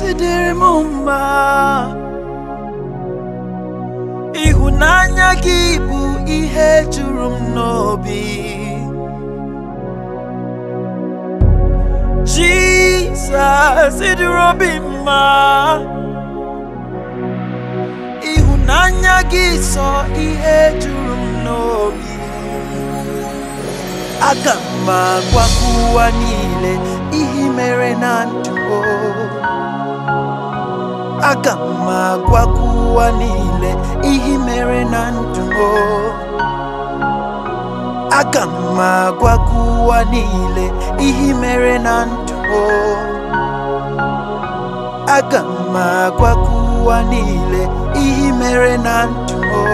si dịrị m mma ịhụnanya gị bụ ihe juru m n'obi Jizọs ịdịrị obi mma ịhụnanya gị sọ ihe juru m n'obi aga m agwakwa ụwa niile ihe i mere na ndụ o. aga m agwakwa ụwa niile ihe i mere na ndụ o. aga m agwakwa ụwa niile ihe i mere na ndụ o. aga m agwakwa ụwa niile ihe i mere na ndụ o.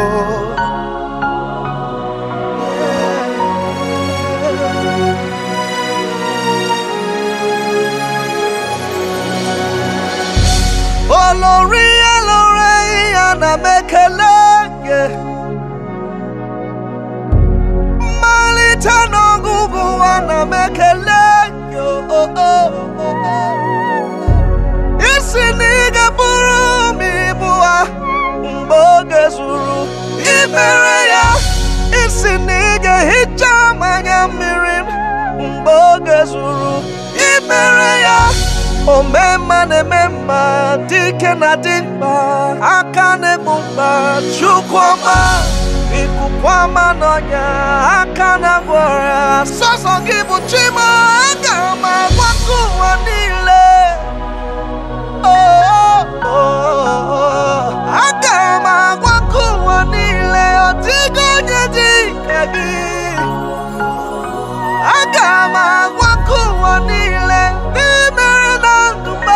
olórí olórí ana m ekele gị mmalite n'ọgụgụ ana m ekele gị o, o, o, o. isi na ị ga-bụrụ m ibu ha mgbe oge zuru imere ya isi na ị ga-ehicha m anya mmiri m mgbe oge zuru imere ya ome mma na-eme mma dike na dị mkpa aka na-egbu mkpa chukwuma ikuku ọma n'ọnya aka na-agwọ ọrịa sọsọ gị bụ chima aga m agwakọ ụwa niile Oh, oh, oh. aga m agwakọ ụwa niile ọ dịghị onye dị ka gị aga m agwakọ ụwa niile n'imere na ndụ m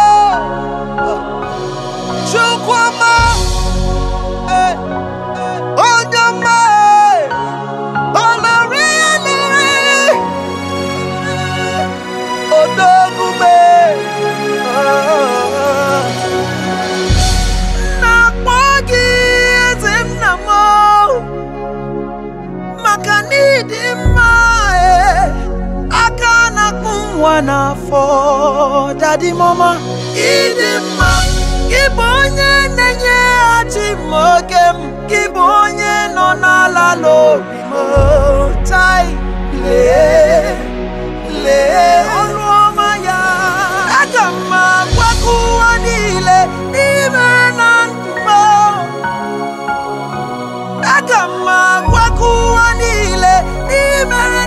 chukwuma eh, eh, onye ọma eh, olori olori odogume na-akpọ gị eze nna m maka n'ịdị mma e aka na-akpụ nwa n'afọ dadi mama ịdị mma gị bụ onye na-enyeghachi m oge m gị bụ onye nọ n'ala n'obi m tai lee lee ọrụ ọma ya aga m agwakọ ụwa niile n'ime na ndụ m aga m agwakọ ụwa niile n'imere